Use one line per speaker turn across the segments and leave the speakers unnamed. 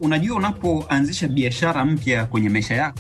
Unajua, unapoanzisha biashara mpya kwenye maisha yako,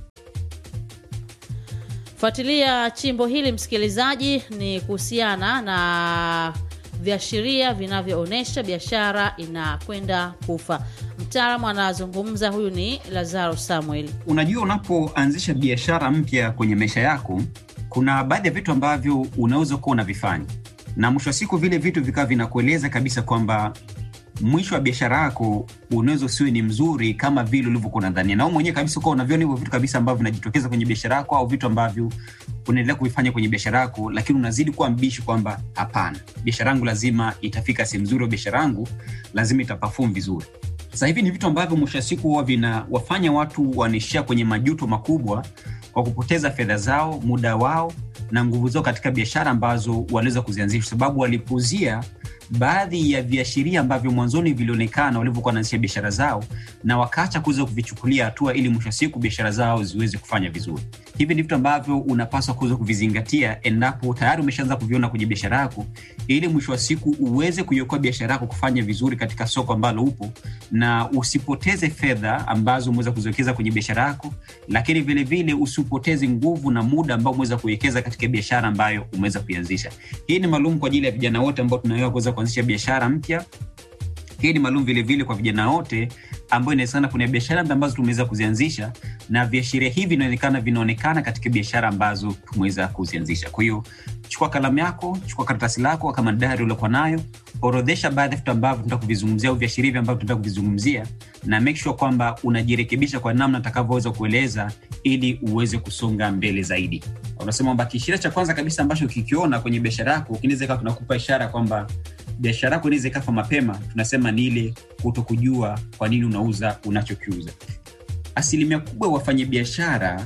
Fuatilia chimbo hili msikilizaji, ni kuhusiana na viashiria vinavyoonyesha biashara inakwenda kufa. Mtaalamu anazungumza, huyu ni Lazaro Samuel.
unajua unapoanzisha biashara mpya kwenye maisha yako, kuna baadhi ya vitu ambavyo unaweza kuwa unavifanya, na mwisho wa siku vile vitu vikawa vinakueleza kabisa kwamba mwisho wa biashara yako unaweza usiwe ni mzuri kama vile ulivyokuwa unadhania, na wewe mwenyewe kabisa ukawa unaviona hivyo vitu kabisa ambavyo vinajitokeza kwenye biashara yako, au vitu ambavyo unaendelea kuvifanya kwenye biashara yako, lakini unazidi kuwa mbishi kwamba hapana, biashara yangu lazima itafika sehemu nzuri, au biashara yangu lazima itaperform vizuri. Sasa hivi ni vitu ambavyo mwisho wa siku huwa vinawafanya watu wanaishia kwenye majuto makubwa kwa kupoteza fedha zao, muda wao na nguvu zao katika biashara ambazo waliweza kuzianzisha, sababu walipuuzia baadhi ya viashiria ambavyo mwanzoni vilionekana walivyokuwa wanaanzisha biashara zao, na wakaacha kuweza kuvichukulia hatua ili mwisho wa siku biashara zao ziweze kufanya vizuri. Hivi ni vitu ambavyo unapaswa kuweza kuvizingatia endapo tayari umeshaanza kuviona kwenye biashara yako, ili mwisho wa siku uweze kuiokoa biashara yako kufanya vizuri katika soko ambalo upo, na usipoteze fedha ambazo umeweza kuziwekeza kwenye biashara yako, lakini vilevile usipoteze nguvu na muda ambao umeweza kuwekeza katika biashara ambayo umeweza kuianzisha. Hii ni maalum kwa ajili ya vijana wote ambao tunawewa kuweza kuanzisha biashara mpya. Hii ni maalum vilevile kwa vijana wote ambao inawezekana kuna biashara ambazo tumeweza kuzianzisha na viashiria hivi vinaonekana vinaonekana katika biashara ambazo tumeweza kuzianzisha. Kwa hiyo chukua kalamu yako, chukua karatasi lako kama dari uliokuwa nayo, orodhesha baadhi ya vitu ambavyo tunataka kuvizungumzia au viashiria hivi ambavyo tunataka kuvizungumzia, na make sure kwamba unajirekebisha kwa namna atakavyoweza kueleza ili uweze kusonga mbele zaidi. Unasema kwamba kiashiria cha kwanza kabisa ambacho ukikiona kwenye biashara yako kinaweza ikawa tunakupa ishara kwamba biashara yako inaweza ikafa mapema, tunasema ni ile kuto kujua kwa nini unauza unachokiuza. Asilimia kubwa ya wafanyabiashara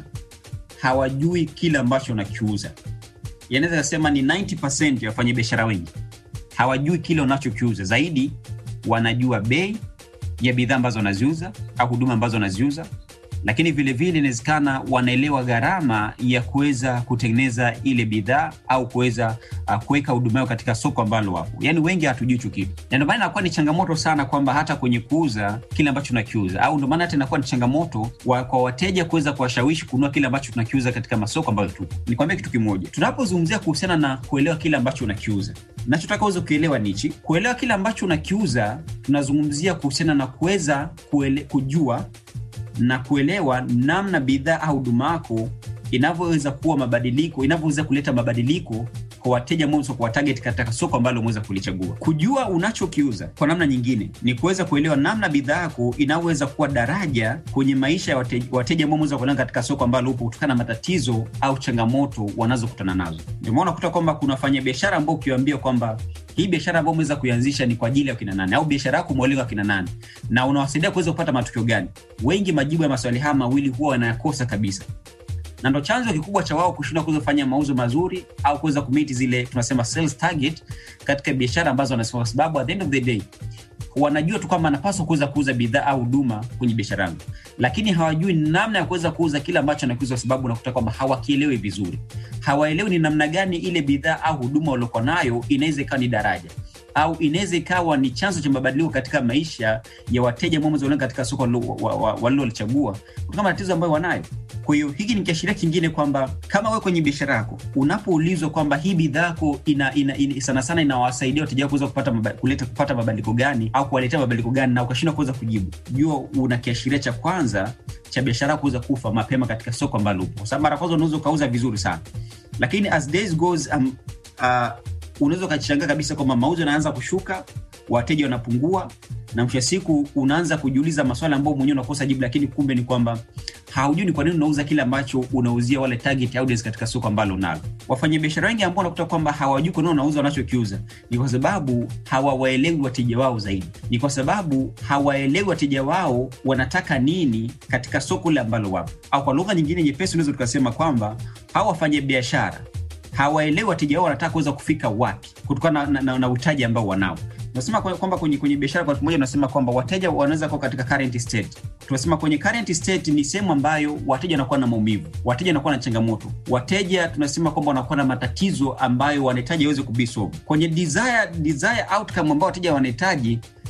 hawajui kile ambacho wanakiuza. Yanaweza kasema ni 90% ya wafanyabiashara wengi hawajui kile wanachokiuza, zaidi wanajua bei ya bidhaa ambazo wanaziuza au huduma ambazo wanaziuza, lakini vilevile inawezekana wanaelewa gharama ya kuweza kutengeneza ile bidhaa au kuweza uh, kuweka huduma yao katika soko ambalo wapo. Yani wengi hatujui hicho kitu, na ndio maana inakuwa ni changamoto sana kwamba hata kwenye kuuza kile ambacho tunakiuza, au ndio maana hata inakuwa ni changamoto wa, kwa wateja kuweza kuwashawishi kununua kile ambacho tunakiuza katika masoko ambayo tupo. Nikwambia kitu kimoja, tunapozungumzia kuhusiana na kuelewa kile ambacho unakiuza, nachotaka uweze kuelewa nichi, kuelewa kile ambacho unakiuza, tunazungumzia kuhusiana na kuweza kuele, kujua na kuelewa namna bidhaa au huduma yako inavyoweza kuwa mabadiliko, inavyoweza kuleta mabadiliko kwa wateja mwanzo, kwa target katika soko ambalo umeweza kulichagua. Kujua unachokiuza kwa namna nyingine ni kuweza kuelewa namna bidhaa yako inavyoweza kuwa daraja kwenye maisha ya wateja, wateja ambao umeweza kulenga katika soko ambalo upo kutokana na matatizo au changamoto wanazokutana nazo. Ndio maana unakuta kwamba kuna wafanyabiashara ambao ukiwaambia kwamba hii biashara ambayo umeweza kuianzisha ni kwa ajili ya kina nani, au biashara yako mwalengo wa kina nani, na unawasaidia kuweza kupata matukio gani, wengi majibu ya maswali haya mawili huwa wanayakosa kabisa na ndo chanzo kikubwa cha wao kushindwa kuweza kufanya mauzo mazuri au kuweza kumiti zile tunasema sales target katika biashara ambazo wanasema, kwa sababu at the end of the day wanajua tu kwamba anapaswa kuweza kuuza bidhaa au huduma kwenye biashara yangu, lakini hawajui namna ya kuweza kuuza kile ambacho anakiuza, kwa sababu unakuta kwamba hawakielewi vizuri, hawaelewi ni namna gani ile bidhaa au huduma waliokuwa nayo inaweza ikawa ni daraja au inaweza ikawa ni chanzo cha mabadiliko katika maisha ya wateja ambao katika soko walilolichagua kutokana na matatizo ambayo wanayo. Kwa hiyo hiki ni kiashiria kingine kwamba kama wewe kwenye biashara yako unapoulizwa kwamba hii bidhaa yako ina, ina, ina, sana sana inawasaidia wateja wako kuweza kupata maba, kuleta kupata mabadiliko gani au kuwaletea mabadiliko gani, na ukashindwa kuweza kujibu, jua una kiashiria cha kwanza cha biashara yako kuweza kufa mapema katika soko ambalo upo, kwa sababu mara kwanza unaweza ukauza vizuri sana, lakini as days goes um, uh, unaweza ukachangaa kabisa kwamba mauzo yanaanza kushuka, wateja wanapungua, na mwisho siku unaanza kujiuliza maswali ambayo mwenyewe unakosa jibu, lakini kumbe ni kwamba haujui ni kwa nini unauza kile ambacho unauzia wale target audience katika soko ambalo unalo. Wafanyabiashara wengi ambao unakuta kwamba hawajui kwa nini wanauza wanachokiuza ni kwa sababu hawawaelewi wateja wao zaidi, ni kwa sababu hawaelewi wateja wao wanataka nini katika soko lile ambalo wapo, au kwa lugha nyingine nyepesi unaweza tukasema kwamba hawa wafanyabiashara hawaelewi wateja wao wanataka kuweza kufika wapi kutokana na, na, na utaji ambao wanao. Tunasema kwamba kwenye, kwenye biashara kwa pamoja, tunasema kwamba wateja wanaweza kuwa katika current state. Tunasema kwenye current state ni sehemu ambayo wateja wanakuwa na maumivu, wateja wanakuwa na changamoto, wateja tunasema kwamba wanakuwa na matatizo ambayo wanahitaji waweze kubisolve. Kwenye desire, desire outcome ambao wateja wanahitaji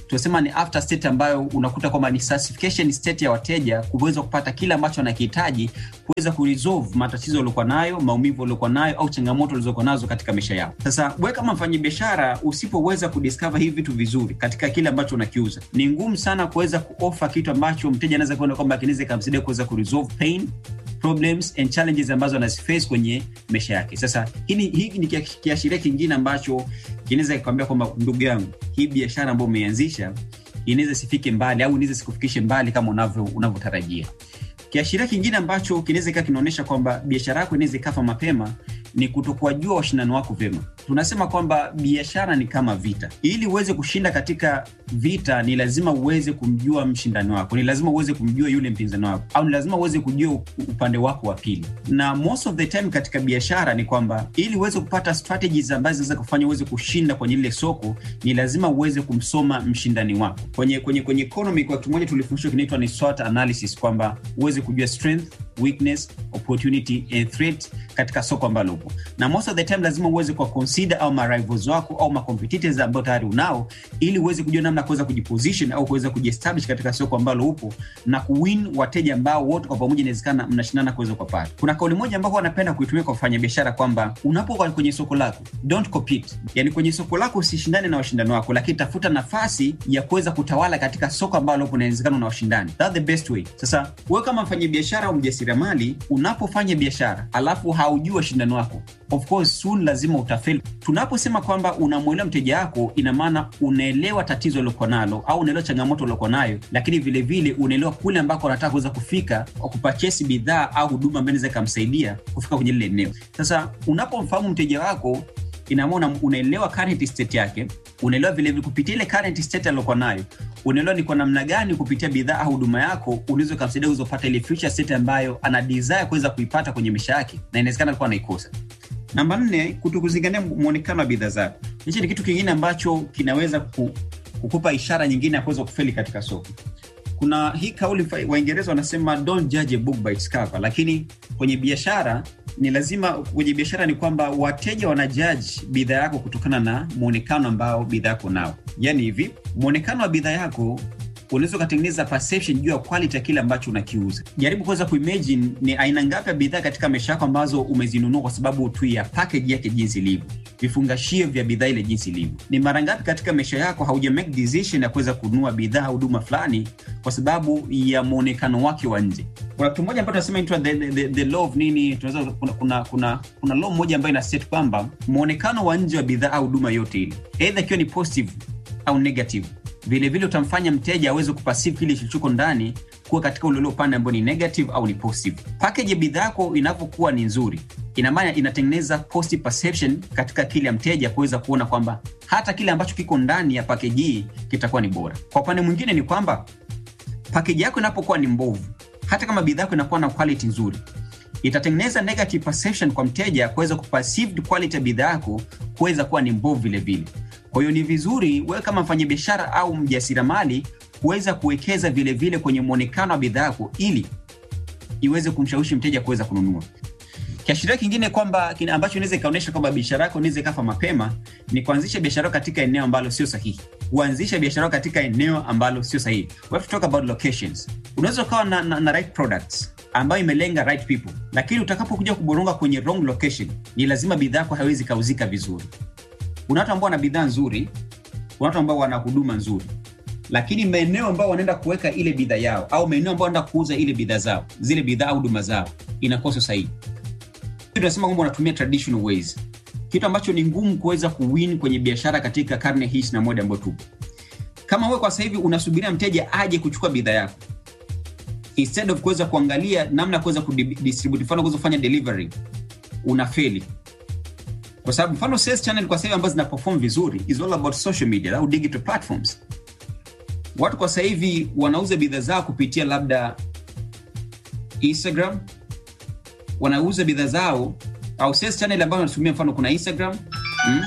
tunasema ni after state ambayo unakuta kwamba ni satisfaction state ya wateja kuweza kupata kile ambacho wanakihitaji kuweza kuresolve matatizo waliokuwa nayo, maumivu waliokuwa nayo au changamoto walizokuwa nazo katika maisha yao. Sasa wewe kama mfanyabiashara usipoweza kudiscover hivi vitu vizuri katika kile ambacho unakiuza, ni ngumu sana kuweza kuofa kitu ambacho mteja anaweza kuona kwamba kinaweza ikamsaidia kuweza kuresolve pain problems and challenges ambazo anaziface kwenye maisha yake. Sasa hiki ni kiashiria kingine ambacho kinaweza kikwambia kwamba ndugu yangu, hii biashara ambayo umeianzisha inaweza sifike mbali au inaweza sikufikishe mbali kama unavyo unavyotarajia. Kiashiria kingine ambacho kinaweza ikawa kinaonyesha kwamba biashara yako inaweza ikafa mapema ni kutokuwajua washindani wako vyema. Tunasema kwamba biashara ni kama vita. Ili uweze kushinda katika vita, ni lazima uweze kumjua mshindani wako, ni lazima uweze kumjua yule mpinzani wako, au ni lazima uweze kujua upande wako wa pili. Na most of the time katika biashara ni kwamba ili uweze kupata strategies ambazo zinaweza kufanya uweze kushinda kwenye lile soko, ni lazima uweze kumsoma mshindani wako. Kwenye kwenye kwenye economy, kwa kitu moja tulifundishwa kinaitwa ni SWOT analysis, kwamba uweze kujua strength, weakness, opportunity and threat katika soko ambalo upo na most of the time lazima uweze kwa consider au marivals wako au macompetitors ambao tayari unao, ili uweze kujua namna kuweza kujiposition au kuweza kujiestablish katika soko ambalo upo na kuwin wateja ambao wote kwa pamoja inawezekana mnashindana kuweza kupata. Kuna kauli moja ambao wanapenda kuitumia kwa kufanya biashara kwamba unapokuwa kwenye soko lako don't compete, yani kwenye soko lako usishindane na washindani wako, lakini tafuta nafasi ya kuweza kutawala katika soko ambalo upo, inawezekana una washindani. That's the best way. Sasa wewe kama mfanya biashara au mjasiriamali, unapofanya biashara alafu haujui washindani wako of course soon lazima utafeli. Tunaposema kwamba unamwelewa mteja wako, ina maana unaelewa tatizo uliokuwa nalo au unaelewa changamoto uliokuwa nayo, lakini vilevile unaelewa kule ambako anataka kuweza kufika kwa kupachesi bidhaa au huduma ambayo inaweza ikamsaidia kufika kwenye lile eneo. Sasa unapomfahamu mteja wako ina maana unaelewa current state yake, unaelewa vilevile kupitia ile current state aliyokuwa nayo, unaelewa ni kwa namna gani kupitia bidhaa au huduma yako unaweza ukamsaidia uweze kupata ile future state ambayo ana desire kuweza kuipata kwenye maisha yake, na inawezekana alikuwa anaikosa. Namba nne, kutokuzingatia mwonekano wa bidhaa zako. Hichi ni kitu kingine ambacho kinaweza kukupa ishara nyingine ya kuweza kufeli katika soko. Kuna hii kauli Waingereza wanasema don't judge a book by its cover, lakini kwenye biashara ni lazima, kwenye biashara ni kwamba wateja wanajaji bidhaa yako kutokana na mwonekano ambao bidhaa yako nao. Yani hivi, mwonekano wa bidhaa yako unaweza ukatengeneza perception juu ya quality ya kile ambacho unakiuza. Jaribu kuweza kuimagine ni aina ngapi ya bidhaa katika maisha yako ambazo umezinunua kwa sababu tu ya package yake jinsi ilivyo, vifungashio vya bidhaa ile jinsi ilivyo. Ni mara ngapi katika maisha yako hauja make decision ya kuweza kununua bidhaa au huduma fulani kwa sababu ya muonekano wake wa nje. Kuna kitu moja ambacho tunasema the, the, the, the law of nini, tunaweza kuna, kuna, kuna, kuna law moja ambayo ina set kwamba muonekano wa nje wa bidhaa au huduma yote ile, either ikiwa ni positive au negative vilevile vile utamfanya mteja aweze kupasive kile kilichoko ndani kuwa katika ule upande ambao ni negative au ni positive. Package ya bidhaa yako inavyokuwa ni nzuri, ina maana inatengeneza positive perception katika kile mteja kuweza kuona kwamba hata kile ambacho kiko ndani ya package hii kitakuwa ni bora. Kwa upande mwingine ni kwamba package yako inapokuwa ni mbovu, hata kama bidhaa yako inakuwa na quality nzuri, itatengeneza negative perception kwa mteja kuweza kuperceived quality ya bidhaa yako kuweza kuwa ni mbovu vile vile. Kwa hiyo ni vizuri wewe kama mfanyabiashara au mjasiriamali kuweza kuwekeza vile vile kwenye mwonekano wa bidhaa yako ili iweze kumshawishi mteja kuweza kununua. Kiashiria kingine kwamba ambacho inaweza ikaonyesha kwamba biashara yako inaweza ikafa mapema ni kuanzisha biashara katika eneo ambalo sio sahihi. Kuanzisha biashara katika eneo ambalo sio sahihi. We have to talk about locations. Unaweza ukawa na, na, na right products ambayo imelenga right people, lakini utakapokuja kuboronga kwenye wrong location, ni lazima bidhaa yako haiwezi kauzika vizuri. Kuna watu ambao wana bidhaa nzuri, kuna watu ambao wana huduma nzuri, lakini maeneo ambao wanaenda kuweka ile bidhaa yao au maeneo ambao wanaenda kuuza ile bidhaa zao, zile bidhaa au huduma zao, inakuwa sio sahihi. Tunasema kwamba wanatumia traditional ways, kitu ambacho ni ngumu kuweza kuwin kwenye biashara katika karne hii na moja ambayo tupo. Kama wewe kwa sasa hivi unasubiria mteja aje kuchukua bidhaa yako instead of kuweza kuangalia namna ya kuweza kudistribute, mfano kuweza kufanya delivery, unafeli kwa sababu mfano sales channel kwa sasa ambazo zina perform vizuri is all about social media au digital platforms. Watu kwa sasa hivi wanauza bidhaa zao kupitia labda Instagram, wanauza bidhaa zao au sales channel ambazo wanatumia, mfano kuna Instagram mm,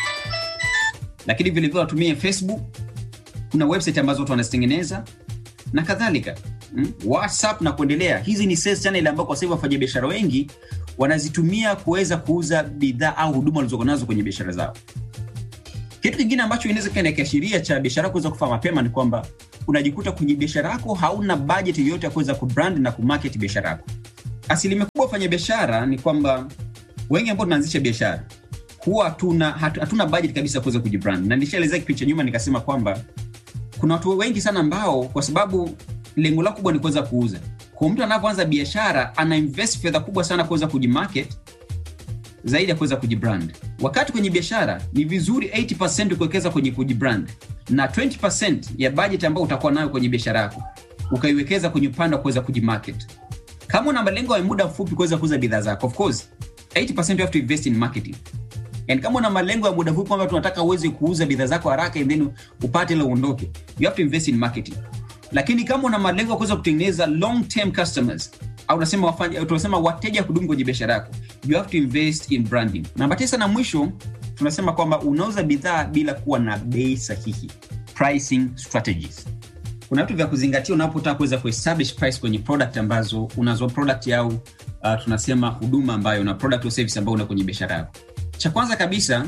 lakini vile vile wanatumia Facebook, kuna website ambazo watu wanazitengeneza na kadhalika mm, WhatsApp na kuendelea. Hizi ni sales channel ambazo kwa sasa hivi wafanyabiashara wengi wanazitumia kuweza kuuza bidhaa au huduma walizokuwa nazo kwenye biashara zao. kitu kingine ambacho inaweza kuwa ni kiashiria cha biashara yako kuweza kufa mapema ni kwamba unajikuta kwenye biashara yako hauna budget yoyote ya kuweza kubrand na kumarket biashara yako asilimia kubwa wafanya biashara ni kwamba wengi ambao tunaanzisha biashara huwa hatuna hatu- hatuna budget kabisa ya kuweza kujibrand na nishaelezea kipindi cha nyuma nikasema kwamba kuna watu wengi sana ambao kwa sababu lengo lao kubwa ni kuweza kuuza kwa mtu anavyoanza biashara ana invest fedha kubwa sana kuweza kujimarket zaidi ya kuweza kujibrand wakati kwenye biashara ni vizuri 80 kuwekeza kwenye kujibrand na 20 ya budget ambayo utakuwa nayo kwenye biashara yako ukaiwekeza kwenye upande wa kuweza kujimarket kama una malengo ya muda mfupi kuweza kuuza bidhaa zako of course 80 you have to invest in marketing and kama una malengo ya muda mfupi kwamba tunataka uweze kuuza bidhaa zako haraka and then upate ile uondoke you have to invest in marketing lakini kama una malengo ya kuweza kutengeneza long term customers au unasema wafanya tunasema wateja kudumu kwenye biashara yako you have to invest in branding namba tisa na mwisho tunasema kwamba unauza bidhaa bila kuwa na bei sahihi pricing strategies kuna vitu vya kuzingatia unapotaka kuweza kuestablish price kwenye product ambazo unazo product au uh, tunasema huduma ambayo una product or service ambayo una kwenye biashara yako cha kwanza kabisa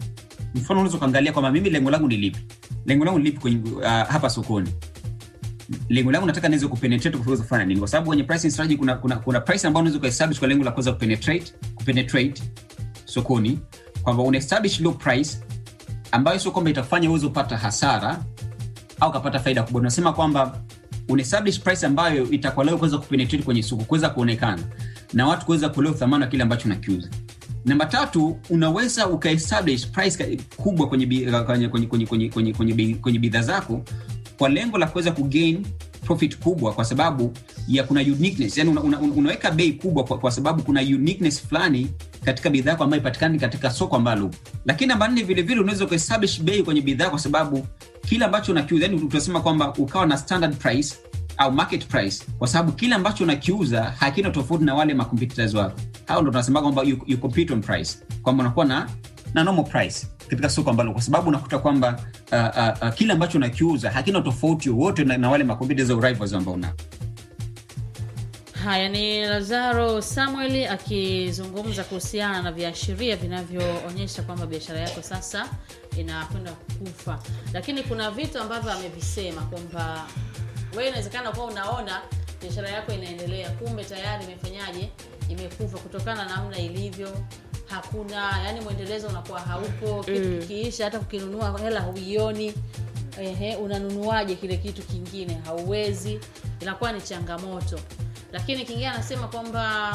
mfano unaweza ukaangalia kwamba mimi lengo langu ni lipi lengo langu ni lipi kwenye, uh, hapa sokoni lengo langu nataka niweze kupenetrate kuweza kufanya nini kwa sababu kwenye pricing strategy kuna, kuna, kuna price ambayo unaweza kuestablish kwa lengo la kuweza kupenetrate kupenetrate sokoni kwamba una establish low price ambayo sio kwamba itafanya uweze kupata hasara au kapata faida kubwa unasema kwamba una establish price ambayo itakuwa leo kuweza kupenetrate kwenye soko kuweza kuonekana na watu kuweza kuelewa thamani wa kile ambacho unakiuza namba tatu unaweza ukaestablish price ka- kubwa kwenye bi- kwenye kwenye kwenye kwenye kwenye kwenye bi- kwenye bidhaa zako kwa lengo la kuweza kugain profit kubwa kwa sababu ya kuna uniqueness yani una, una, unaweka bei kubwa kwa, kwa sababu kuna uniqueness fulani katika bidhaa yako ambayo ipatikani katika soko ambalo upo. lakini namba nne vile vile unaweza kuestablish bei kwenye bidhaa kwa sababu kile ambacho unakiuza yani tunasema kwamba ukawa na standard price au market price kwa sababu kile ambacho unakiuza hakina tofauti na wale macompetitors wako hao ndo tunasema kwamba you, you compete on price kwamba unakuwa na na normal price katika soko ambalo kwa sababu unakuta kwamba uh, uh, uh, kile ambacho unakiuza hakina tofauti wowote na, na wale macompetitors au rivals ambao unao
haya ni lazaro samuel akizungumza kuhusiana na viashiria vinavyoonyesha kwamba biashara yako sasa inakwenda kufa lakini kuna vitu ambavyo amevisema kwamba wewe inawezekana kuwa unaona biashara yako inaendelea kumbe tayari imefanyaje imekufa kutokana na namna ilivyo hakuna yani mwendelezo unakuwa haupo kitu
Mm.
kikiisha hata kukinunua hela huioni ehe, unanunuaje kile kitu kingine hauwezi inakuwa ni changamoto lakini kingine anasema kwamba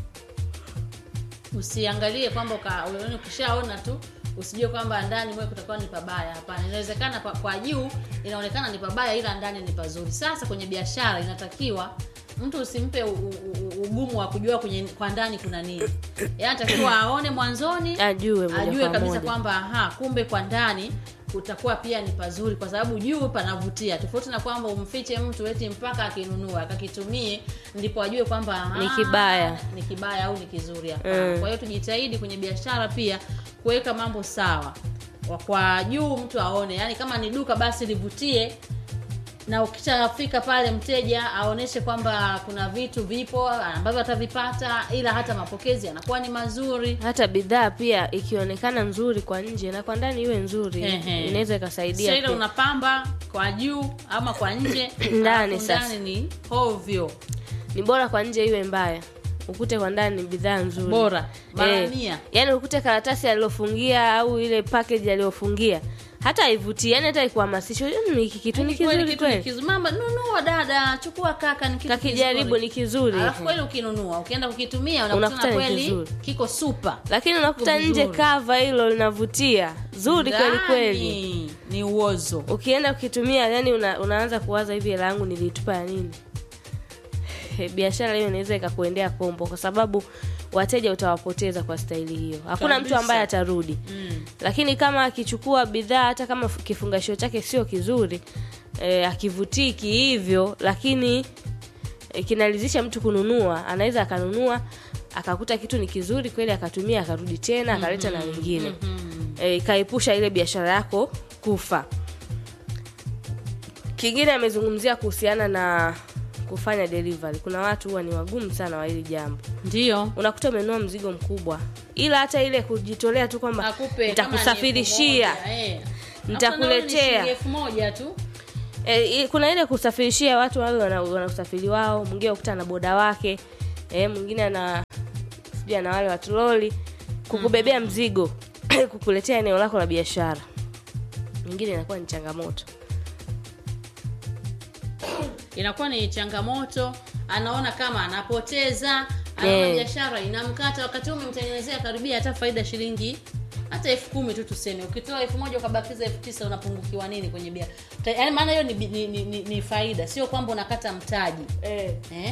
usiangalie kwamba uka- yaani ukishaona tu usijue kwamba ndani mwe kutakuwa ni pabaya hapana inawezekana pa, kwa juu inaonekana ni pabaya ila ndani ni pazuri sasa kwenye biashara inatakiwa mtu usimpe u, u, u- ugumu wa kujua kwenye kwa ndani kuna nini yaani anatakiwa aone mwanzoni
ajue moja
ajue
kwa
kabisa
moja.
kwamba aha kumbe kwa ndani kutakuwa pia ni pazuri kwa sababu juu panavutia tofauti na kwamba umfiche mtu eti mpaka akinunua akakitumie ndipo ajue kwamba aha,
Ni kibaya.
ni kibaya au ni kizuri hapana
Mm.
kwa hiyo tujitahidi kwenye biashara pia kuweka mambo sawa Wa- kwa juu mtu aone yani kama ni duka basi livutie na ukishafika pale mteja aoneshe kwamba kuna vitu vipo ambavyo atavipata ila hata mapokezi yanakuwa ni mazuri
hata bidhaa pia ikionekana nzuri kwa nje na kwa ndani iwe nzuri
Ehe.
inaweza ikasaidia
sasa ile
pia.
unapamba kwa juu ama kwa nje
Ndani
alafu
sasa.
ndani ni hovyo
ni bora kwa nje iwe mbaya ukute kwa ndani ni bidhaa nzuri
bora mara
Eh,
mia
yaani ukute karatasi aliyofungia au ile package aliyofungia hata haivutii yani hata ikuhamasisha "Mm, hiki kitu ni
Yaani kweli
kizuri
kitu ni
kweli
kizuri mama nunua dada chukua kaka ni kitu
kakijaribu
kizuri.
ni kizuri
alafu kweli ukinunua ukienda kukitumia
Unakuta
unakutana
ni
kweli
kizuri.
kiko super
lakini unakuta
Vizuri.
nje kava hilo linavutia zuri kweli kweli
Ndani ni uozo
ukienda ukitumia yani una, unaanza kuwaza hivi hela yangu nilitupa ya nini Eh, biashara hiyo inaweza ikakuendea kombo kwa sababu wateja utawapoteza kwa staili hiyo hakuna mtu
Kabisa.
ambaye atarudi
mm.
lakini kama akichukua bidhaa hata kama f- kifungashio chake sio kizuri eh, akivutii hivyo lakini eh, kinalizisha mtu kununua anaweza akanunua akakuta kitu ni kizuri kweli akatumia akarudi tena akaleta na wengine eh, ikaepusha ile biashara yako kufa kingine amezungumzia kuhusiana na kufanya delivery kuna watu huwa ni wagumu sana wa hili jambo
ndio
unakuta umenunua mzigo mkubwa ila hata ile kujitolea tu kwamba
akupe kama ni
nitakusafirishia
elfu moja, eh.
Nitakuletea.
Alafu nauli ni shilingi elfu moja tu
e, i- kuna ile kusafirishia watu wale wana, wana usafiri wao mwingine ukuta na boda wake e, mwingine ana sijui ana wale watuloli kukubebea mzigo kukuletea eneo lako la biashara nyingine inakuwa ni changamoto
inakuwa ni changamoto anaona kama anapoteza anaona
Yeah.
biashara inamkata wakati huo umemtengenezea karibia hata faida shilingi hata elfu kumi tu tuseme ukitoa elfu moja ukabakiza elfu tisa unapungukiwa nini kwenye bia Ta- yaani maana hiyo ni, bi- ni, ni, ni, ni faida sio kwamba unakata mtaji
e.
eh?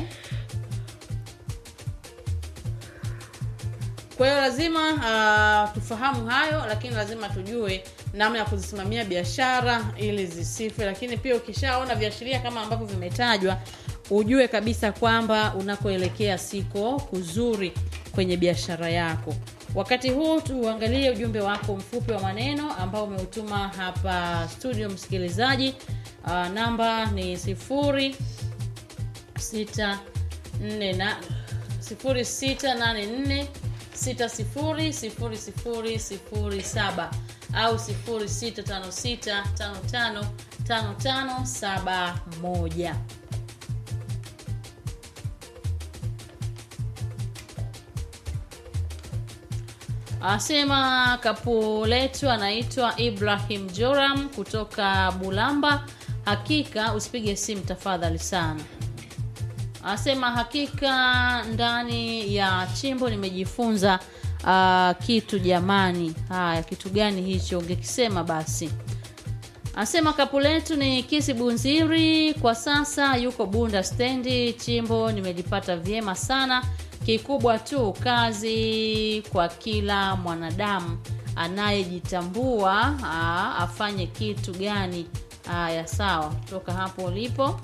kwa hiyo lazima uh, tufahamu hayo lakini lazima tujue namna ya kuzisimamia biashara ili zisife lakini pia ukishaona viashiria kama ambavyo vimetajwa ujue kabisa kwamba unakoelekea siko kuzuri kwenye biashara yako wakati huu tuangalie ujumbe wako mfupi wa maneno ambao umeutuma hapa studio msikilizaji uh, namba ni sifuri sita nne na sifuri sita nane nne sita sifuri sifuri sifuri sifuri saba au sifuri sita tano sita tano tano tano tano saba moja Asema kapu letu anaitwa Ibrahim Joram kutoka Bulamba. Hakika usipige simu tafadhali sana. Anasema hakika ndani ya chimbo nimejifunza uh, kitu jamani. Haya, kitu gani hicho? Ungekisema basi. Anasema kapu letu ni Kisi Bunziri, kwa sasa yuko Bunda stendi. Chimbo nimelipata vyema sana. Kikubwa tu kazi kwa kila mwanadamu anayejitambua aa, afanye kitu gani. Haya, sawa, kutoka hapo ulipo.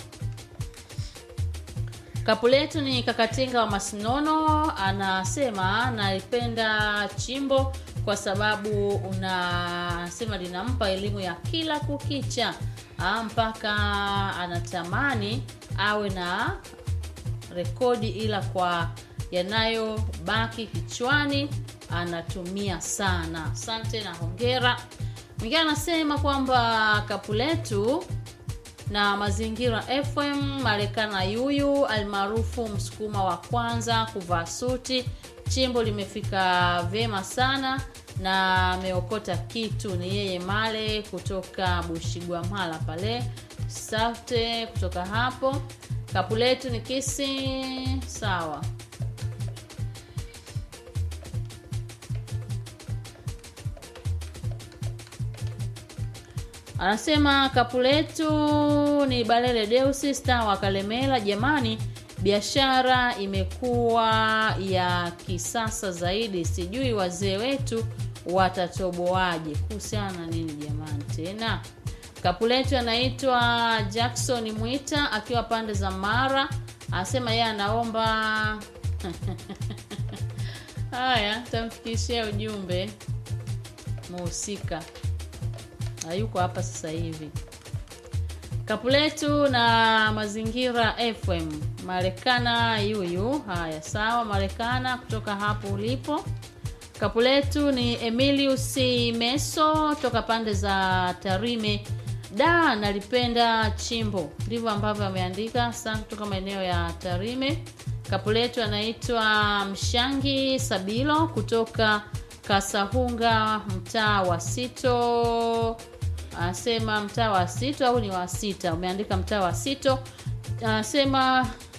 Kapu letu ni Kakatinga wa Masinono, anasema naipenda chimbo kwa sababu unasema linampa elimu ya kila kukicha ah, mpaka anatamani awe na rekodi, ila kwa yanayobaki kichwani anatumia sana. Asante na hongera. Mwingine anasema kwamba kapu letu na mazingira fm marekana yuyu almaarufu msukuma wa kwanza kuvaa suti chimbo limefika vyema sana na ameokota kitu ni yeye male kutoka bushigwamhala pale safte kutoka hapo kapu letu ni kisi sawa anasema kapu letu ni balele deusi star wa kalemela jamani biashara imekuwa ya kisasa zaidi sijui wazee wetu watatoboaje kuhusiana na nini jamani tena kapu letu anaitwa jackson mwita akiwa pande za mara anasema yeye anaomba haya tamfikishia ujumbe muhusika hayuko hapa sasa hivi kapu letu na mazingira fm marekana yuyu haya sawa marekana kutoka hapo ulipo kapu letu ni emilius meso toka pande za tarime da nalipenda chimbo ndivyo ambavyo ameandika sana kutoka maeneo ya tarime kapu letu anaitwa mshangi sabilo kutoka kasahunga mtaa wa sito anasema mtaa wa sito au ni wa sita umeandika mtaa wa sito anasema